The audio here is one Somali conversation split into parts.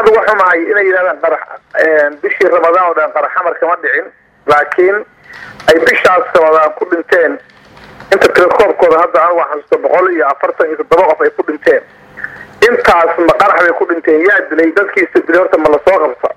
aada uga xumahay inay yidhahdaan qarax bishii ramadaan oo dhan qarax xamar kama dhicin laakiin ay bishaas ramadaan ku dhinteen inta telekoobkooda hadda anigu aan xasuusto boqol iyo afartan iyo toddoba qof ay ku dhinteen intaas ma qarax bay ku dhinteen yaa dilay dadkiisa dilay horta ma lasoo qabta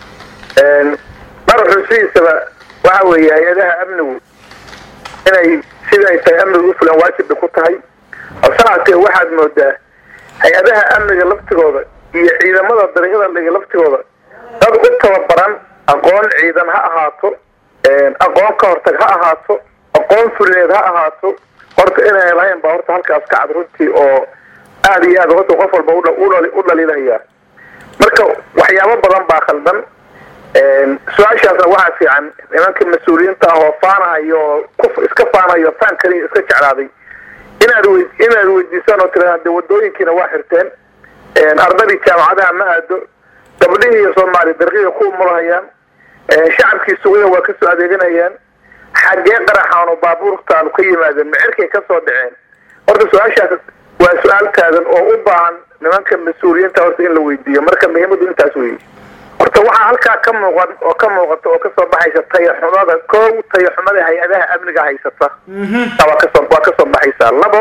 qaraxu sidiisaba waxa weeye hay-adaha amnigu inay sida ay tahay amniga u fulan waajib bay ku tahay hasanaatee waxaad moodaa hay-adaha amniga laftigooda iyo ciidamada dariiqada dhiga laftigooda dad u tababaran aqoon ciidan ha ahaato aqoon ka hortag ha ahaato aqoon fulineed ha ahaato horta inay lahayn baa horta halkaas ka cad runtii oo aada iyo aad horta qof walba u dhaliilahaya marka waxyaabo badan baa khaldan su-aashaasna waxaa fiican nimanka mas-uuliyiinta ah oo faanahayo oo iska faanahayo faan kaliya iska jeclaaday inaad w inaad weydiisaan oo tiraada de wadooyinkiina waa xirteen ardadii jaamacadaha ma aado gabdhihii iyo soomaali darqiga ku umulahayaan shacabkii sugaya waa kasoo adeeganayaan xaggee qaraxaanu baabuurtaanu ka yimaadeen mecirkay kasoo dhaceen horta su-aashaas waa su-aal taagan oo u baahan nimanka mas-uuliyiinta horta in la weydiiyo marka muhiimadu intaas weeye horta waxaa halkaa ka muuqan oo ka muuqata oo kasoo baxaysa tayaxumada kow tayaxumada hay-adaha amniga haysata waa kasoo waa kasoo baxaysaa labo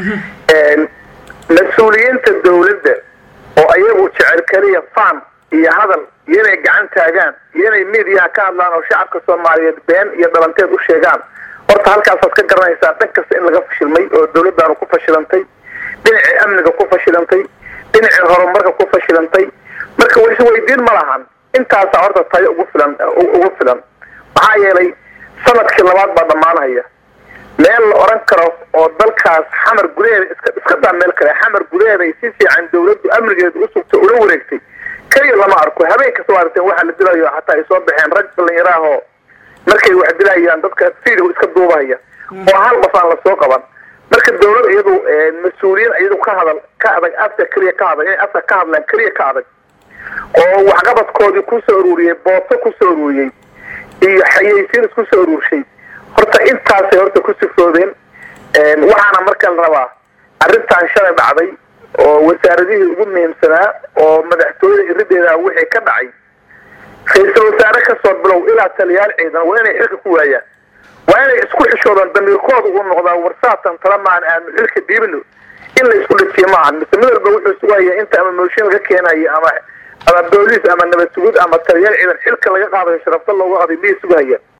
mas-uuliyiinta dawladda oo ayagu jecel keliya faan iyo hadal iyo inay gacan taagaan iyo inay midiyaha ka hadlaan oo shacabka soomaaliyeed been iyo dhalanteed u sheegaan horta halkaasaad ka garanaysaa dhan kasta in laga fashilmay oo dawladdaanu ku fashilantay dhinacii amniga ku fashilantay dhinacii horumarka ku fashilantay marka wa isweydiin ma lahan intaasaa horta tayo ugu filan ugu filan maxaa yeelay sanadkii labaad baa dhammaanhaya meel la oran karo oo dalkaas xamar gudaheeda iska iska daa meel kale xamar gudaheeday si fiican dawladdu amnigeedu u sugtay ula wareegtay keliya lama arko habeen kasta aragteen waxaa la dilayo xataa ay soo baxeen rag dhalinyaraahoo markay wax dilayaan dadka video iska duubahaya oo hal qof aan lasoo qaban marka dawlad iyadu mas-uuliyiin iyadu ka hadal ka adag afka keliya ka adag inay afka ka hadlaan keliya ka adag oo waxqabadkoodii kusoo ururiyey booto kusoo ururiyey iyo xayeysiin isku soo ururshay horta intaasay horta ku sifoobeen waxaana marka la rabaa arrintan shalay dhacday oo wasaaradihii ugu muhiimsanaa oo madaxtooyada irideeda wixii ka dhacay ra-iisul wasaare kasoo bilow ilaa taliyaal ciidan waa inay xilka ku waayaan waa inay isku xishoodaan damiirkooda uu noqdaa warsaatan tala maan aanu xilka dhiibino in la isku dhajiye maahan mise mid walba wuxuu sugaya inta ama mooshin laga keenayo ama ama booliis ama nabad sugud ama taliyaal ciidan xilka laga qaadayo sharafta looga qaday miyay sugahayaan